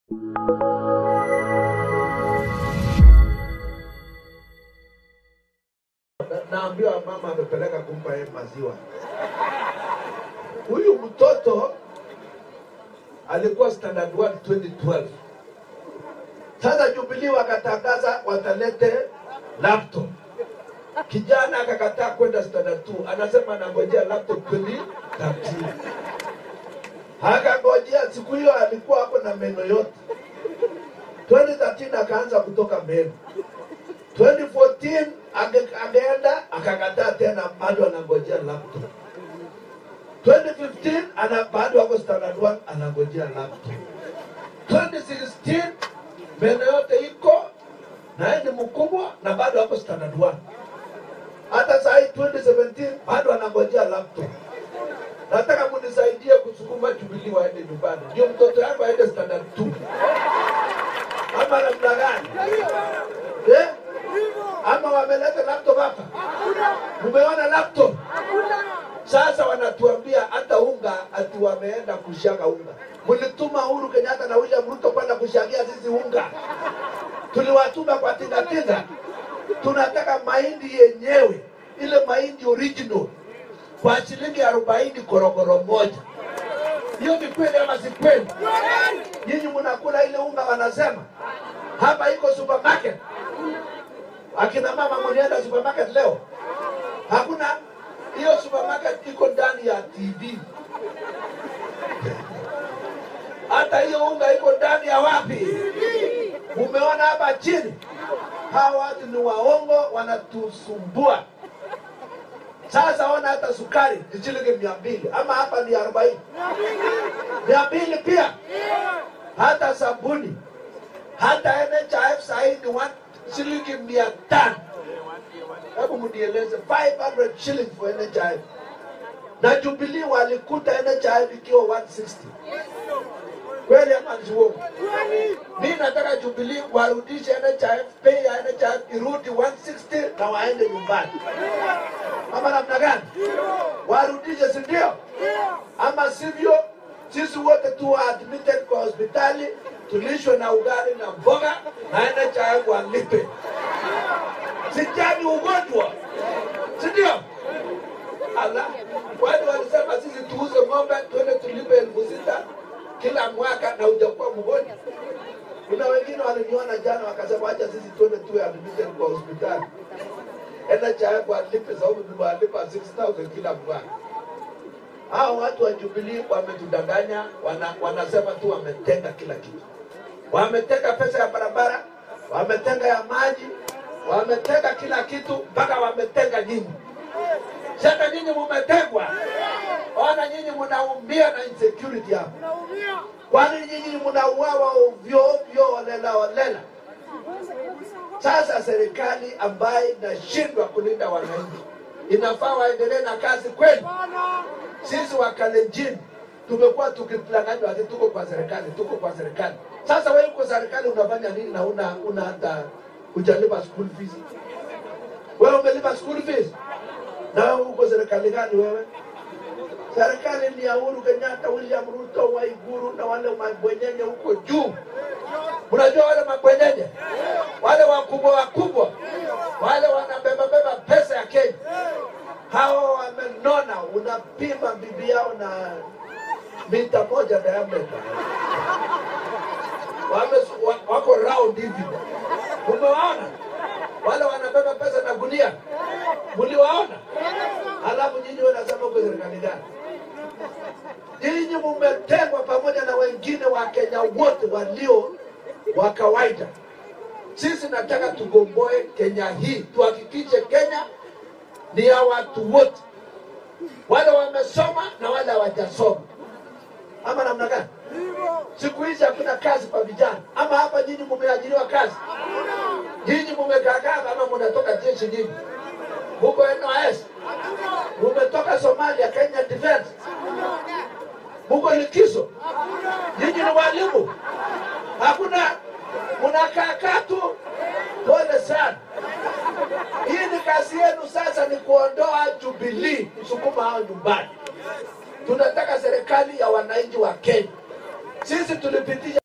Na- naambiwa mama amepeleka kumpa yeye maziwa. Huyu mtoto alikuwa standard 1 2012. Sasa Jubilee wakatangaza watalete laptop. Kijana akakataa kwenda standard 2, anasema anangojea laptop 2013. Akangojea siku hiyo alikuwa hapo na meno yote. 2013 akaanza kutoka meno. 2014 ange, angeenda akakataa tena, bado anangojea laptop. 2015 ana bado ako standard 1 anangojea laptop. 2016 meno yote iko na yeye ni mkubwa na bado ako standard 1. Hata saa hii 2017 bado anangojea laptop. Nataka munisaidie kusukuma Jubilee waende nyumbani, ndio mtoto yako aende standard 2 ama namna gani eh? Ama wameleta laptop hapa? Mumeona laptop? Sasa wanatuambia hata unga ati wameenda kushaga unga. Mlituma Uhuru Kenyatta na William Ruto kwenda kushagia sisi unga, tuliwatuma kwa tingatinga. Tunataka mahindi yenyewe, ile mahindi original kwa shilingi arobaini korokoro moja. Hiyo ni kweli ama si kweli? Nyinyi mnakula ile unga wanasema hapa iko supermarket. Akina mama mlienda supermarket leo? Hakuna. Hiyo supermarket iko ndani ya TV. Hata hiyo unga iko ndani ya wapi? Umeona hapa chini? Hawa watu ni waongo, wanatusumbua. Sasa ona hata sukari ni shilingi mia mbili ama hapa ni arobaini mia mbili pia. Hata sabuni hata NHIF sahii ni one shilingi mia tano. Hebu mnieleze 500 shillings for NHIF na Jubilee walikuta NHIF ikiwa 160 kweli ama ni uongo? Mimi nataka Jubilee warudishe NHIF, bei ya NHIF irudi 160 na waende nyumbani, ama namna gani? Warudishe, si ndio? Ama sivyo sisi wote tu admitted kwa hospitali tulishwe na ugali na mboga na NHIF walipe. Sijani ugonjwa, si ndio? Ala, watu walisema sisi tuuze ng'ombe tuende tulipe elfu sita kila mwaka na hujakuwa mgonjwa. Kuna wengine waliniona jana wakasema acha sisi tuende tuwe admitted kwa hospitali. NHIF walipe sababu tumewalipa 6000 kila mwaka. Hao watu wa Jubilee wametudanganya, wana, wanasema tu wametenga kila kitu. Wametenga pesa ya barabara, wametenga ya maji, wametenga kila kitu mpaka wametenga nyinyi. Sasa nyinyi mumetengwa. Ona nyinyi mnaumia na insecurity hapa. Kwani nyinyi mnauawa ovyo ovyo holela holela. Sasa serikali ambayo inashindwa kulinda wananchi inafaa waendelee na kazi kweli. Sisi wa Kalenjin tumekuwa tukidanganywa ati tuko kwa serikali, tuko kwa serikali. Sasa wewe uko serikali unafanya nini na una una hata hujalipa school fees? Wewe umelipa school fees? Na wewe uko serikali gani wewe? Serikali ni ya Uhuru Kenyatta, William Ruto, Waiguru na wale mabwenyenye huko juu. Mnajua wale mabwenyenye, wale wakubwa wakubwa, wale wanabeba beba pesa ya Kenya, hao wamenona. Unapima bibi yao na mita moja diameter, wame wa- wako round hivi. Umewaona wale wanabeba pesa na gunia, mliwaona? Alafu nyinyi wanasema uko serikali gani? Nyinyi mumetengwa pamoja na wengine wa Kenya wote walio wa kawaida. Sisi nataka tugomboe Kenya hii, tuhakikishe Kenya ni ya watu wote, wale wamesoma na wale hawajasoma, ama namna gani? Siku hizi hakuna kazi kwa vijana, ama hapa nyinyi mumeajiriwa kazi? Nyinyi mumekaakaa kama mnatoka jeshi nyinyi, muko NYS, mumetoka Somalia, Kenya Defense, muko likizo, nyinyi ni walimu, hakuna mnakaakaa tu. Pole sana. Hii ni kazi yenu sasa, ni kuondoa Jubilee, kusukuma hao nyumbani. Tunataka serikali ya wananchi wa Kenya. Sisi tulipitisha